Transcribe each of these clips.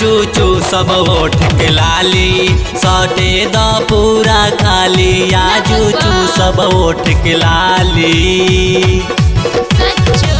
चूचू सब ओठ के लाली सटे द पूरा खाली या चूचू सब ओठ के लाली सच्चो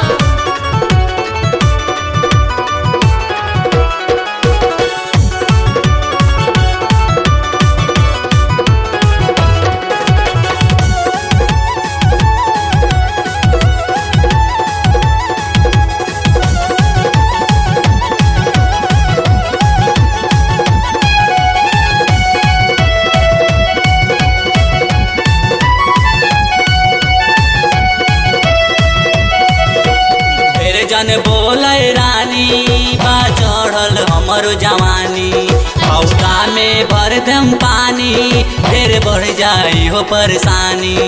फिर जन बोले रानी बा चढ़ल हमर जवानी हौका में भर दम पानी फिर बढ़ जाई हो परेशानी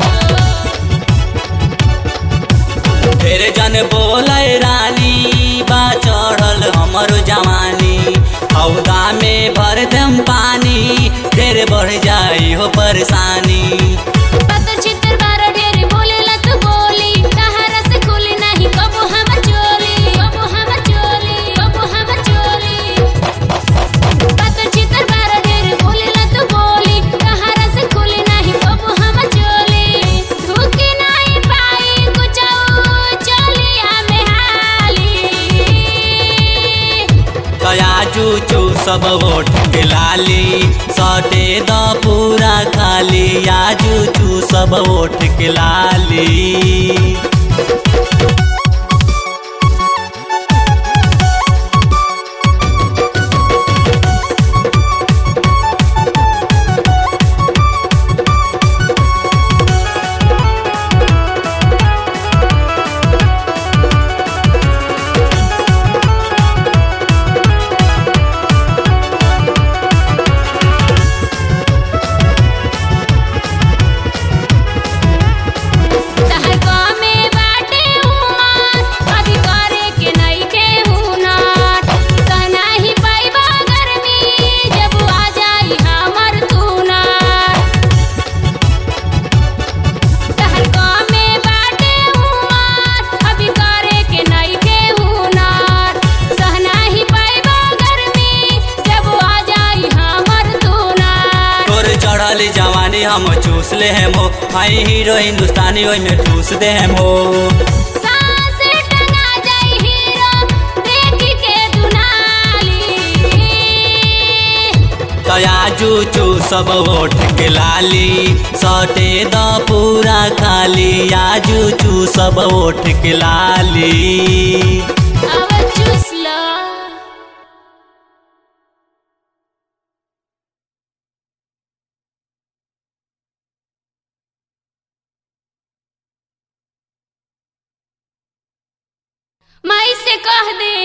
फिर जन बोले रानी बा चढ़ल हमर जवानी हौदा में भर दम पानी फिर बढ़ जाई हो परेशानी पत्थर चित्तर बारा ढेर बोलेला तू बोली कहारा से खुली नहीं कबो हमर चोली कबो हमर चोली कबो हमर चोली पत्थर चित्तर बारा ढेर बोलेला तू बोली कहारा से खुली नहीं कबो हमर चोली धुकी नहीं पाई कुछ चोलिया में हाली कया चूचू सब ओठ के लाली सटे द पूरा खाली या चूचू सब ओठ के लाली तहर गामे बाटे उमर अभी करे के नहीं के हुनर सनाही पाइबा गर्मी जब आ जाई हमर तुनर तहर गामे बाटे उमर अभी करे के नहीं के हुनर सहनाही पाइबा गर्मी जब आ जाई हमर तुनर तोर चढ़ल जवानी हम चूस ले हम हो हाई हीरो हिंदुस्तानी ओई में ठूस दे हम हो सांस टंगा जाई हीरो देख के दुनाली कया चूचू सब ओठ के लाली सटे द पूरा खाली या चूचू सब ओठ के लाली अब चूस लो माई से कह दे